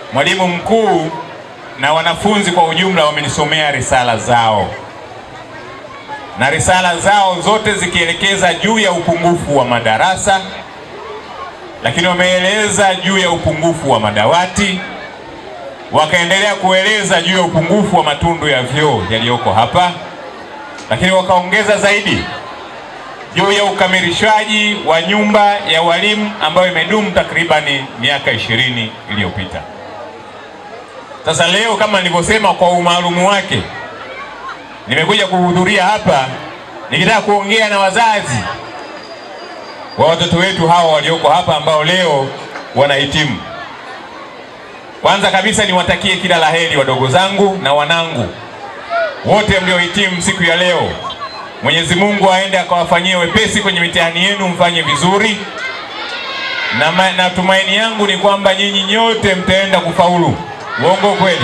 mwalimu mkuu na wanafunzi kwa ujumla wamenisomea risala zao, na risala zao zote zikielekeza juu ya upungufu wa madarasa, lakini wameeleza juu ya upungufu wa madawati, wakaendelea kueleza juu ya upungufu wa matundu ya vyoo yaliyoko hapa, lakini wakaongeza zaidi juu ya ukamilishaji wa nyumba ya walimu ambayo imedumu takribani miaka ishirini iliyopita. Sasa leo kama nilivyosema, kwa umaalumu wake, nimekuja kuhudhuria hapa nikitaka kuongea na wazazi wa watoto wetu hawa walioko hapa ambao leo wanahitimu. Kwanza kabisa niwatakie kila laheri wadogo zangu na wanangu wote mliohitimu siku ya leo. Mwenyezi Mungu aende akawafanyie wepesi kwenye mitihani yenu, mfanye vizuri, na ma, na tumaini yangu ni kwamba nyinyi nyote mtaenda kufaulu. Uongo kweli?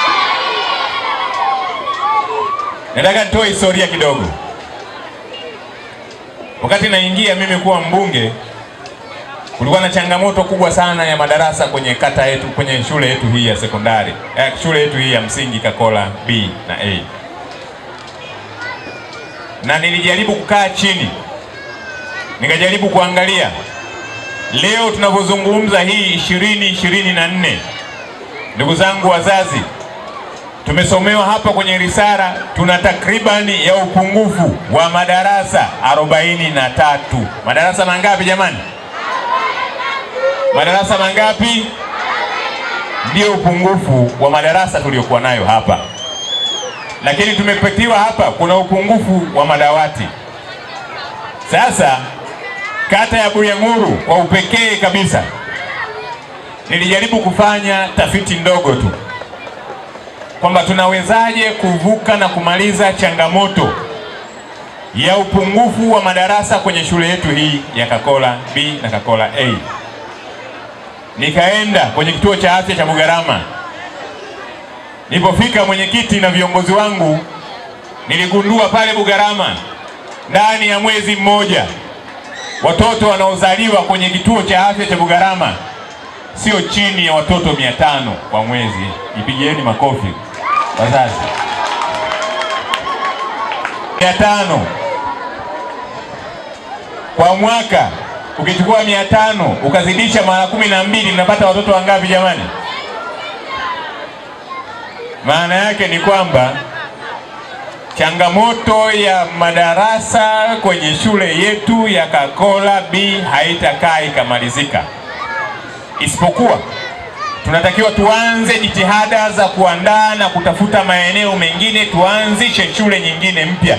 Nataka nitoe historia kidogo. Wakati naingia mimi kuwa mbunge, kulikuwa na changamoto kubwa sana ya madarasa kwenye kata yetu, kwenye shule yetu hii ya sekondari, eh, shule yetu hii ya msingi Kakola B na A na nilijaribu kukaa chini nikajaribu kuangalia leo tunavyozungumza hii ishirini ishirini na nne. Ndugu zangu wazazi, tumesomewa hapa kwenye risala, tuna takribani ya upungufu wa madarasa arobaini na tatu. Madarasa mangapi jamani? Madarasa mangapi? Ndio upungufu wa madarasa tuliokuwa nayo hapa lakini tumepatiwa hapa kuna upungufu wa madawati. Sasa kata ya Bulyanhulu kwa upekee kabisa, nilijaribu kufanya tafiti ndogo tu kwamba tunawezaje kuvuka na kumaliza changamoto ya upungufu wa madarasa kwenye shule yetu hii ya Kakola B na Kakola A. Nikaenda kwenye kituo cha afya cha Bugarama. Nilipofika mwenyekiti na viongozi wangu, niligundua pale Bugarama ndani ya mwezi mmoja watoto wanaozaliwa kwenye kituo cha afya cha Bugarama sio chini ya watoto mia tano kwa mwezi. Ipigieni makofi wazazi. mia tano kwa mwaka, ukichukua mia tano ukazidisha mara kumi na mbili mnapata watoto wangapi jamani? Maana yake ni kwamba changamoto ya madarasa kwenye shule yetu ya Kakola B haitakaa ikamalizika, isipokuwa tunatakiwa tuanze jitihada za kuandaa na kutafuta maeneo mengine, tuanzishe shule nyingine mpya.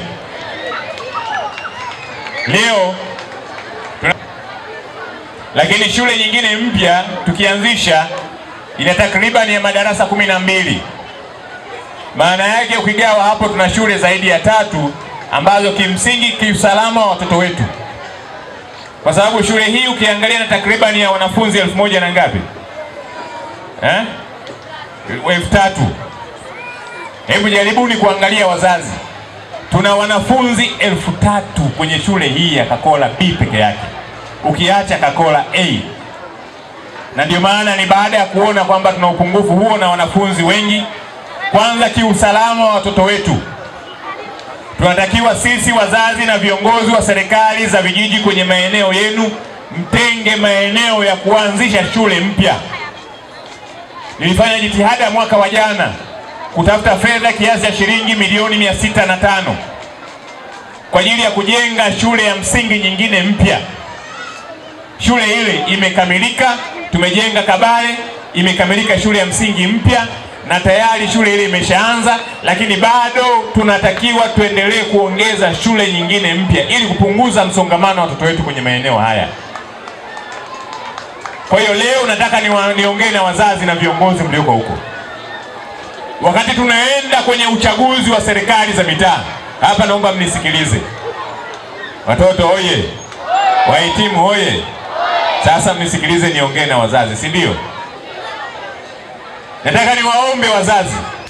Leo tuna... lakini shule nyingine mpya tukianzisha ina takribani ya madarasa kumi na mbili. Maana yake ukigawa hapo, tuna shule zaidi ya tatu ambazo kimsingi kiusalama wa watoto wetu, kwa sababu shule hii ukiangalia na takribani ya wanafunzi elfu moja na ngapi eh? elfu tatu. Hebu jaribuni kuangalia wazazi, tuna wanafunzi elfu tatu kwenye shule hii ya Kakola B peke yake, ukiacha Kakola A. Na ndio maana ni baada ya kuona kwamba tuna upungufu huo na wanafunzi wengi kwanza kiusalama wa watoto wetu, tunatakiwa sisi wazazi na viongozi wa serikali za vijiji kwenye maeneo yenu mtenge maeneo ya kuanzisha shule mpya. Nilifanya jitihada mwaka wa jana kutafuta fedha kiasi cha shilingi milioni mia sita na tano kwa ajili ya kujenga shule ya msingi nyingine mpya. Shule ile imekamilika, tumejenga Kabale, imekamilika shule ya msingi mpya na tayari shule ile imeshaanza, lakini bado tunatakiwa tuendelee kuongeza shule nyingine mpya ili kupunguza msongamano wa watoto wetu kwenye maeneo haya. Kwa hiyo leo nataka niongee na wazazi na viongozi mlioko huko, wakati tunaenda kwenye uchaguzi wa serikali za mitaa hapa, naomba mnisikilize. Watoto oye! Wahitimu oye! Sasa mnisikilize, niongee na wazazi, si ndio? Nataka niwaombe wazazi